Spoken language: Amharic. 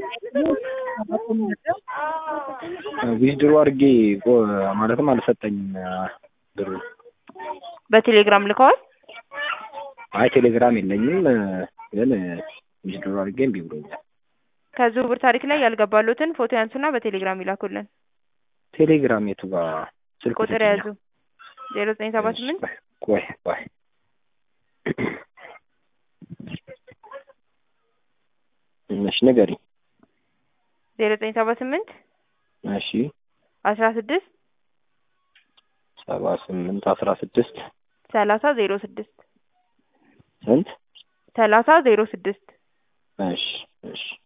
ዊዝድሮ አድርጌ ቆ- ማለትም አልሰጠኝም ብሩ። በቴሌግራም ልከዋል። አይ ቴሌግራም የለኝም ግን ዊዝድሮ አድርጌ እምቢ ብሎኛል። ከዝውውር ታሪክ ላይ ያልገባሉትን ፎቶ ያንሱና በቴሌግራም ይላኩልን። ቴሌግራም የቱ ጋር ስልክ ቁጥር ስጪኝ። ያዙ ዜሮ ዘጠኝ ሰባ ስምንት ቆይ ቆይ እሺ ንገሪኝ። ዜሮ ዘጠኝ ሰባ ስምንት እሺ አስራ ስድስት ሰባ ስምንት አስራ ስድስት ሰላሳ ዜሮ ስድስት ስንት? ሰላሳ ዜሮ ስድስት እሺ እሺ